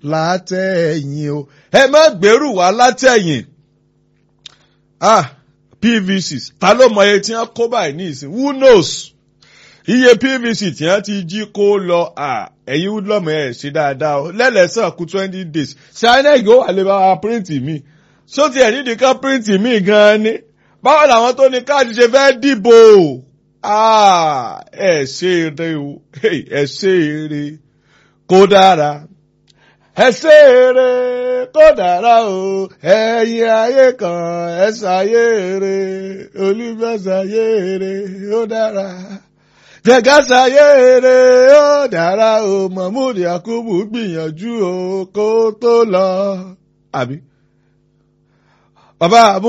látẹ̀yìn o ẹ má gbèrú wá látẹ̀yìn ah pvc ta ló mọ iye tí wọ́n kó báyìí ní ìsìn who knows iye pvc tí wọ́n ti jí kó lọ ẹ̀yin woodlum ẹ̀ ṣe dáadáa o lẹ́lẹ̀sàn kú twenty days ṣe inec ó wà lè bá wa print mi ṣó tiẹ̀ nídìí kan print mi gan-an ni báwo làwọn tó ní káàdì ṣe fẹ́ dìbò ẹ ṣe eré o ẹ ṣe eré kó dára ẹ ṣe eré kó dára o ẹ̀yin ayé kan ẹ ṣàyé eré olùfẹsàyé eré ó dára jẹgá ṣàyé eré ó dára o mahmood yakubu gbìyànjú o kó tó lọ àbí bàbá àbú